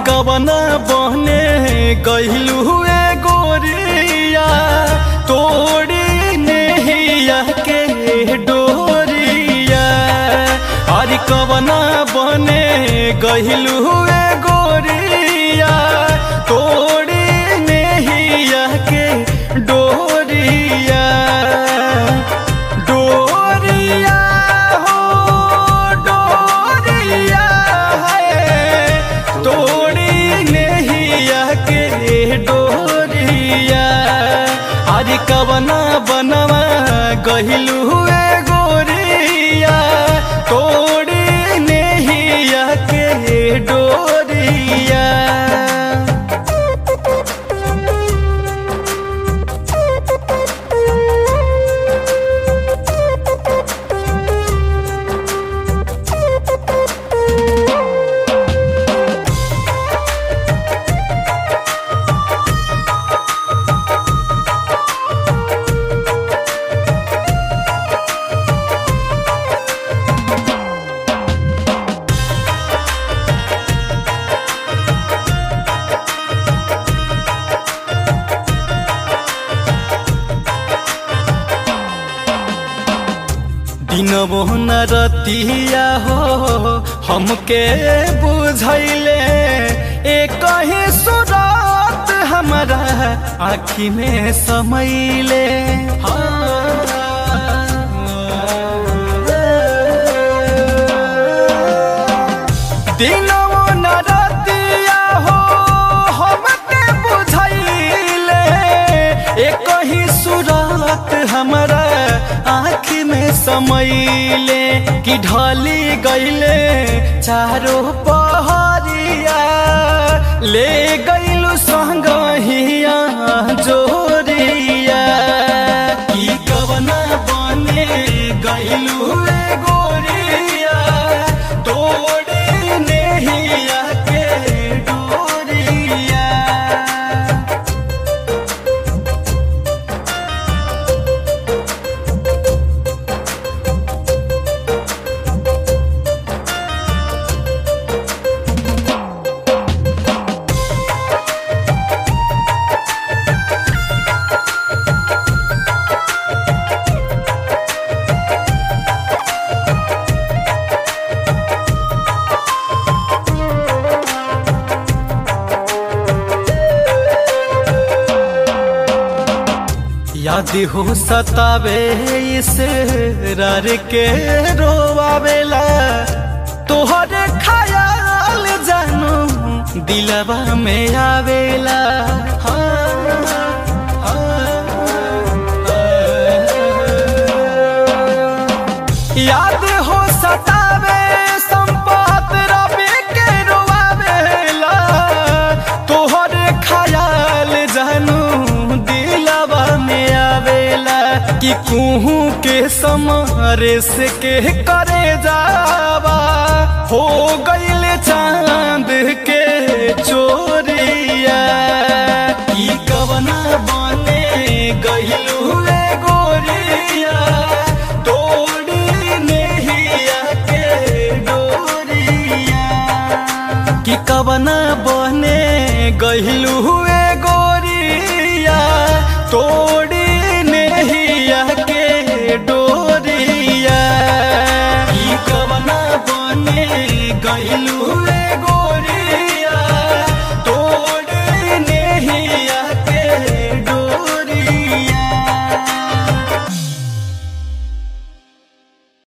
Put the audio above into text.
कवना बने गहिलू हुए गोरिया तोड़ी नेहिया के डोरिया अरे कवना बने गहिलू हुए गोरिया तोड़ी नेहिया के डोरिया डोरिया हो डोरिया है तोड़ी नेहिया के डोरिया अरे कवना बनवा गहिलू हुए गोरिया तोड़ी नेहिया के डोरिया दिनबो न रतिया हो हमके बुझैले एक ही सुरात हमारा आँखी में समैले दिनबो न रतिया हो हमके बुझैले एक ही सुरात हमारा आँख में समैले कि ढली गईले चारो पहरिया ले गईलू संगहिया जोरिया की कवना बने गईलू ए गोरिया तोड़े नेहिया के डोरिया याद हो सतावे इस रार के रोवावेला तोहर ख्याल जानू दिलवा में आवेला हाँ, हाँ। याद हो सतावे संपत रवि के रोवावेला तोहर ख्याल जानू दिलवा में आवेला कि कुहू के समारे से के करे जावा हो गईल चांद के